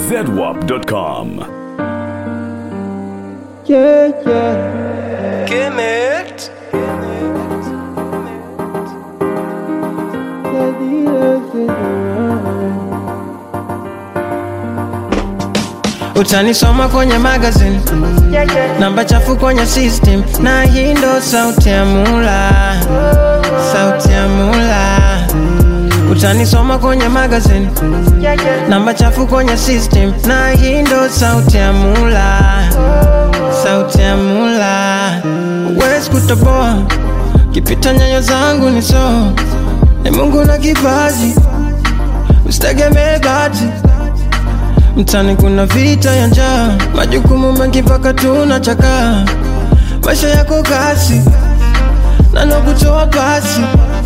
zedwap.com. Yeah, yeah. Give it. utanisoma kwenye magazine namba chafu kwenye system na hii ndo sauti ya mula sauti ya mula utanisoma kwenye magazine namba chafu kwenye system na hii ndo sauti ya mula sauti ya mula wezi kutoboa kipita nyayo zangu ni so ni mungu na kipaji usitegemee bahati mtani kuna vita ya njaa majukumu mengi mpaka tunachakaa maisha yako kasi nano kutoa pasi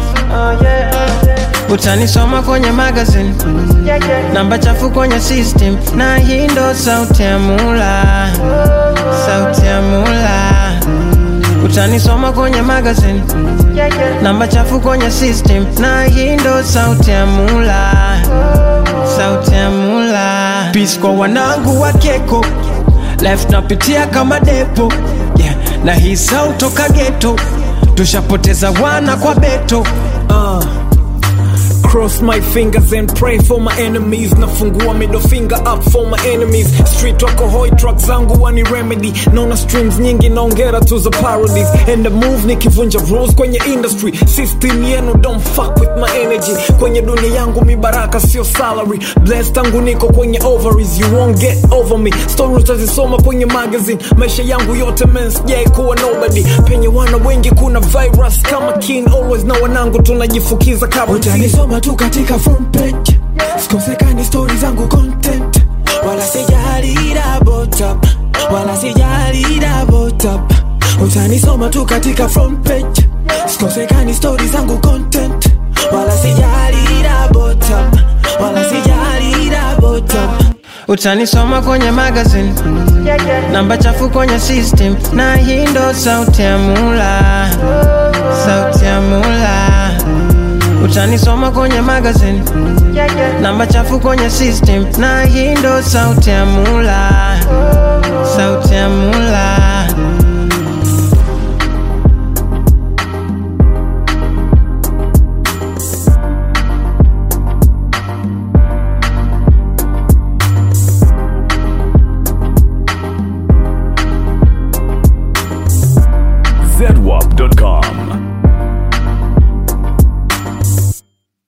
utanisoma kwenye magazine namba chafu kwenye system na hii ndo sauti ya mula sauti ya mula utanisoma kwenye magazine namba chafu kwenye system na hii ndo sauti ya mula sauti ya mula Peace kwa wanangu wa keko life napitia kama depo yeah. na hii sauti toka geto tushapoteza wana kwa beto Uh, cross my fingers and pray for my enemies nafungua middle finger up for my enemies street wako hoi truck zangu wani remedy naona streams nyingi naongera tu za parodies and the move nikivunja rules kwenye industry system yenu don't fuck with my energy kwenye dunia yangu mibaraka sio salary blessed tangu niko kwenye ovaries you won't get over me story utazisoma kwenye magazine maisha yangu yote men sijai kuwa nobody penye wana wengi kuna virus kama kin always na wanangu tunajifukiza kabla utanisoma tu katika front page sikosekani stori zangu content wala sijali double tap wala sijali double tap utanisoma tu katika front page sikosekani stori zangu content wala sijali double tap wala sijali double tap utanisoma kwenye magazine namba chafu kwenye system na hii ndo sauti ya mula sauti ya mula utanisoma kwenye magazine namba chafu kwenye system na hii ndo sauti ya mula sauti ya mula